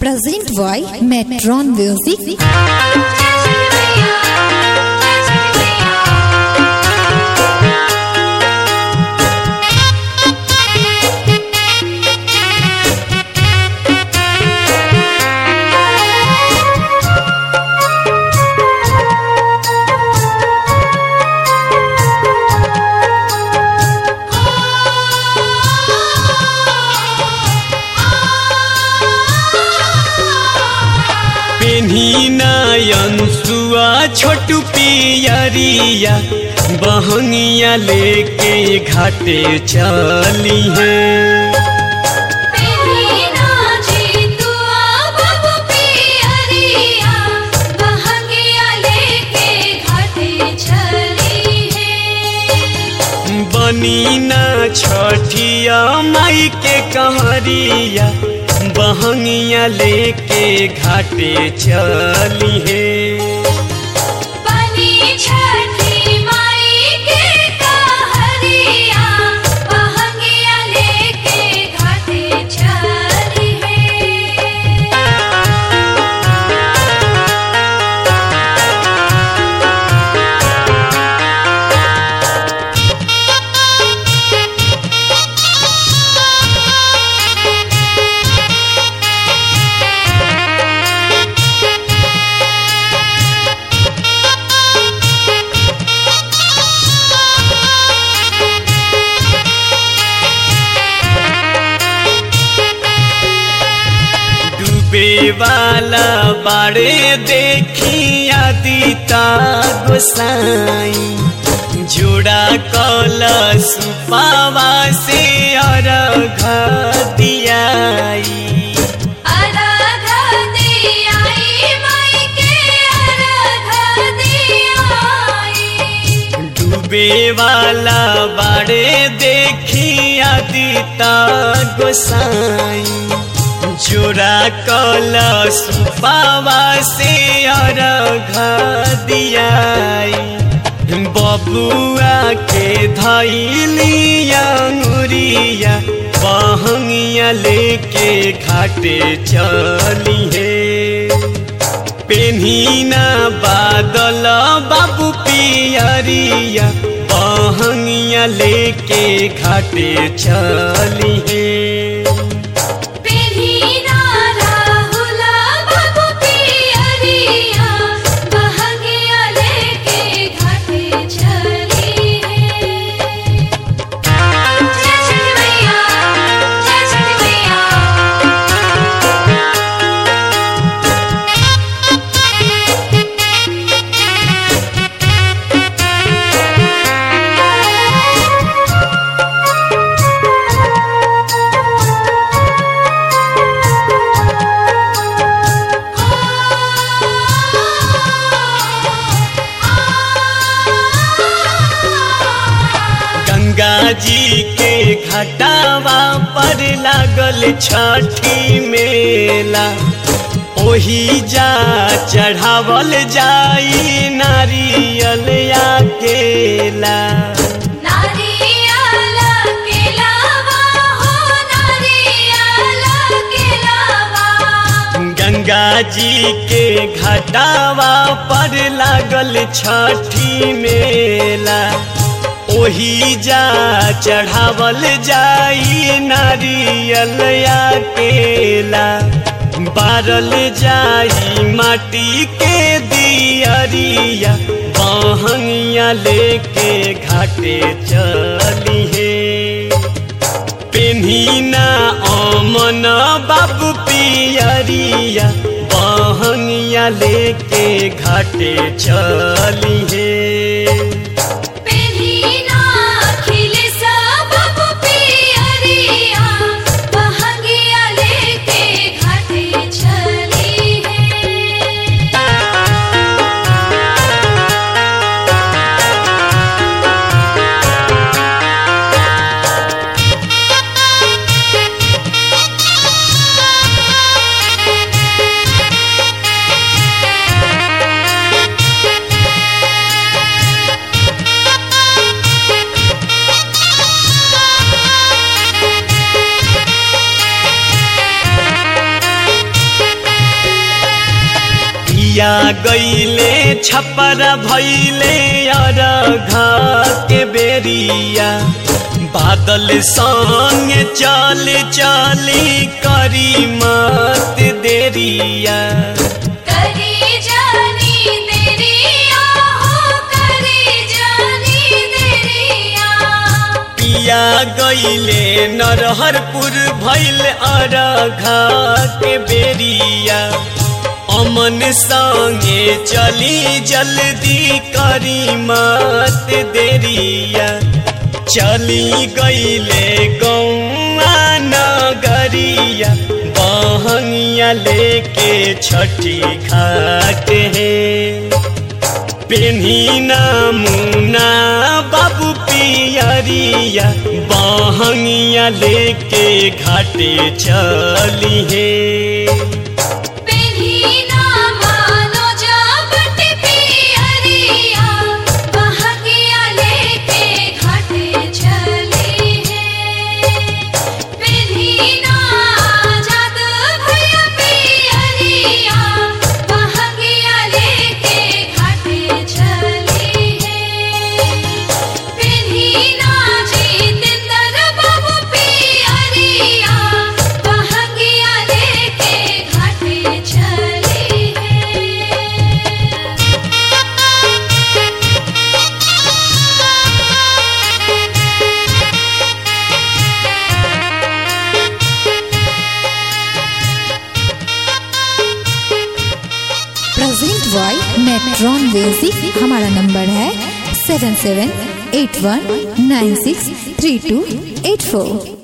Present by Metron Music. पेन्ही नयन सुआ छोटू पियरिया बहंगिया लेके घाटे चली है बनी न छठिया माई के कहरिया बहंगिया लेके घाटे चली है डूबे वाला बाड़े देखिया दीता गोसाई जोड़ा कल सुपावा से अर्घ दियाई डूबे वाला बाड़े देखिया दीता गोसाई जोड़ा कल सुपावा से अर्घ दियाई बबुआ के धैलिया अंगुरिया बहंगिया लेके घाटे चली है पेन्हीना बादल बाबू पियरिया बहंगिया लेके घाटे चली है गंगा जी के घटावा पर लागल छठी मेला ओही जा चढ़ावल जाई नारियल या केला गंगा जी के घटावा पर लागल छठी मेला ओही जा चढ़ावल जाई नारियल या केला बारल जाई माटी के दियरिया बहंगिया लेके घाटे चली है पेन्हीना अमन बाबू पियरिया बहंगिया लेके घाटे चली है पिया गईले छपर भैले अरघा के बेरिया बादल संग चल चली करी मत देरिया करी जानी देरिया हो करी जानी देरिया पिया गईले नरहरपुर भैल अरघा के बेरिया अमन संगे चली जल्दी करी मत देरिया चली गईले गौआ नगरिया बहंगिया लेके छठी घाट है पेन्ही मुना बाबू पियरिया बहंगिया लेके घाटे चली है पेन्ही ना मानो जाबट पियरिया बहगिया लेके घाटे चली है पेन्ही ना जाद भैया पियरिया बहगिया लेके घाटे चली है पेन्ही ना जितेंद्र बाबू पियरिया बहगिया लेके घाटे चली है प्रेजेंट बाय मेट्रॉन म्यूजिक हमारा नंबर है seven seven eight one nine six three two eight फोर